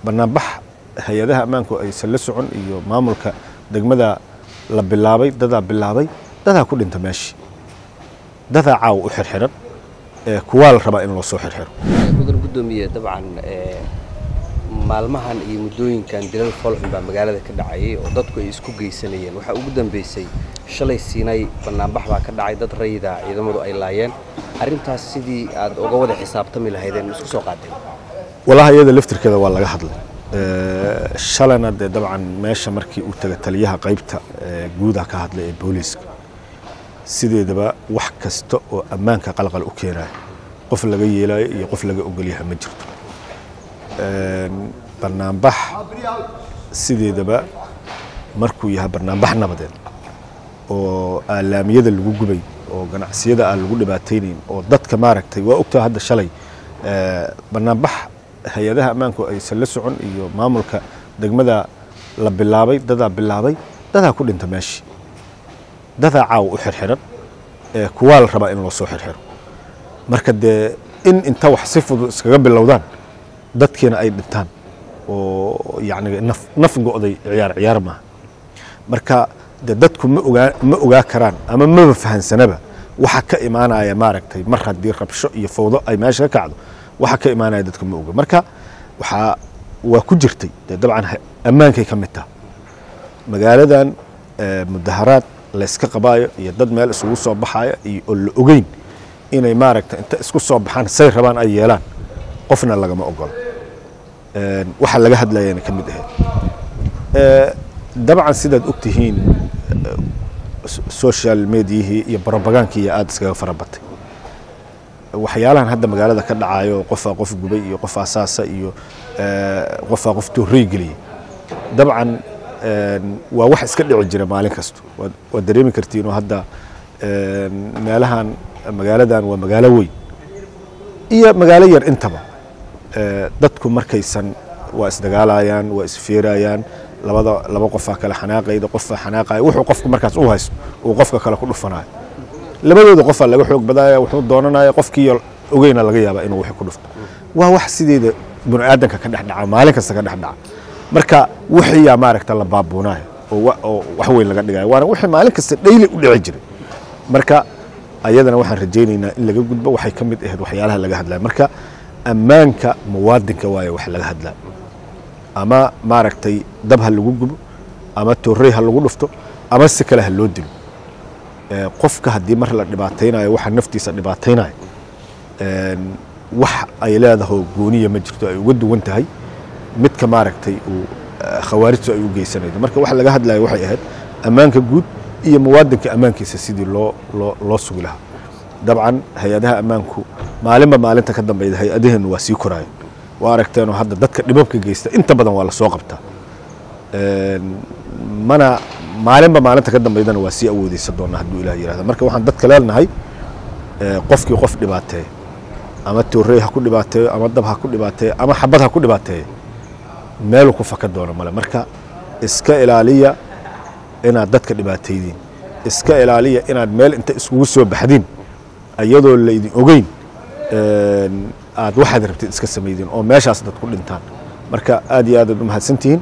banaanbax hay-adaha ammaanku aysan la socon iyo maamulka degmada la bilaabay dadaa bilaabay dadaa ku dhinta meeshii dadaa caawa u xirxiran kuwaa la rabaa in loo soo xirxiro mudan gudoomiye dabcan maalmahan iyo muddooyinkan dilal foolxun baa magaalada ka dhacayay oo dadku ay isku geysanayeen waxaa ugu dambeysay shalay siinay banaanbax baa ka dhacay dad rayida ciidamadu ay laayeen arrintaas sidii aad uga wada xisaabtami lahaydeen ma isku soo qaadeen walaha iyada laftirkeeda waa laga hadlay shalana dee dabcan meesha markii uu taga taliyaha qaybta guudaha ka hadlay ee booliiska sideedaba wax kasta oo ammaanka qalqal u keenaya qof laga yeelayo iyo qof laga ogolyaha ma jirto banaanbax sideedaba markuu yahay banaanbax nabadeed oo aalaamiyada lagu gubay oo ganacsiyada aan lagu dhibaataynayn oo dadka maaragtay waa ogtaa hadda shalay banaanbax hay-adaha ammaanku aysan la socon iyo maamulka degmada la bilaabay dadaa bilaabay dadaa ku dhinta meeshii dadaa caawa u xirxiran kuwaa la rabaa in loo soo xirxiro marka dee in inta wax si fudud iskaga bilowdaan dadkiina ay dhintaan oo yacni naf naf go'day ciyaar ciyaar maaha marka dee dadku ma ogaa ma ogaa karaan ama maba fahansanaba waxa ka imaanaya maaragtay mar haddii rabsho iyo fowdo ay meesha ka kacdo waxa ka imaanaya dadka ma oga marka waxaa waa ku jirtay dee dabcan ammaankay ka mid taha magaaladan mudaharaad layska qabaayo iyo dad meel isugu soo baxayo iyo oo la ogeyn inay maaragtay inta isku soo baxaan say rabaan ay yeelaan qofna lagama ogolo waxa laga hadlayana ka mid ahayd dabcan sidaad og tihiin social mediahii iyo brobagaankii aada iskaga fara batay waxyaalahan hadda magaalada ka dhacayo qofaa qof gubay iyo qof asaasa iyo qofaa qof toorey geliyey dabcan waa wax iska dhici jira maalin kasto waad dareemi kartiinoo hadda meelahan magaaladan waa magaalo weyn iyo magaalo yar intaba dadku markaysan waa isdagaalayaan waa isfeerayaan labada laba qofaa kale xanaaqayda qofaa xanaaqaya wuxuu qofku markaas u haysto uu qofka kale ku dhufanayo labadooda qofaa laga xoog badaya wuxuu doonanaya qofkii ogeyna laga yaabaa inuu wixii ku dhufto waa wax sideeda bini aadanka ka dhex dhaca maalin kasta ka dhex dhaca marka wixiyaa maaragta la baabuunayo oo wax weyn laga dhigayo waana wixii maalin kasta dhayli u dhici jiray marka ayadana waxaan rajaynaynaa in laga gudbo waxay ka mid ahayd waxyaalaha laga hadlaya marka ammaanka muwaadinka waaye wax laga hadlaa ama maaragtay dab ha lagu gubo ama toorey ha lagu dhufto ama si kale ha loo dilo qofka haddii mar la dhibaataynayo waxa naftiisa dhibaataynayo wax ay leedaho gooniya ma jirto ay uga duwan tahay midka maaragtay uu khawaarijtu ay u geysanaydo marka waxa laga hadlayo waxay ahayd ammaanka guud iyo muwaadinka ammaankiisa sidii loo loo loo sugi lahaa dabcan hay-adaha ammaanku maalinba maalinta ka dambeyda hay-adaheennu waa sii koraayo waa aragteenoo hadda dadka dhibabka geysta inta badan waa la soo qabtaa mana maalinba maalinta ka dambeydana waa sii awoodeysa doonaa hadduu ilah yirahda marka waxaan dadka leenahay qofkii qof dhibaateeya ama toorey ha ku dhibaateeyo ama dab ha ku dhibaateeyo ama xabad ha ku dhibaateeyo meelu ku faka doono male marka iska ilaaliya inaad dadka dhibaataydiin iska ilaaliya inaad meel inta iskugu soo baxdiin iyadoo laydin ogeyn aad waxaad rabtid iska samaydiin oo meeshaas dad ku dhintaan marka aad iyo aadaad u mahadsantihiin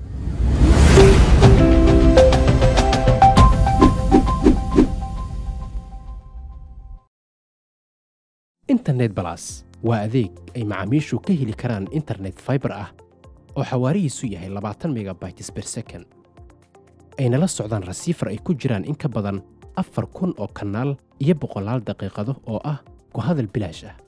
internet balas waa adeeg ay macaamiishu ka heli karaan internet faibar ah oo xawaarihiisu yahay labaatan megabytes ber second ayna la socdaan rasiifar ay ku jiraan in ka badan afar kun oo kanaal iyo boqolaal daqiiqado oo ah ku hadal bilaash ah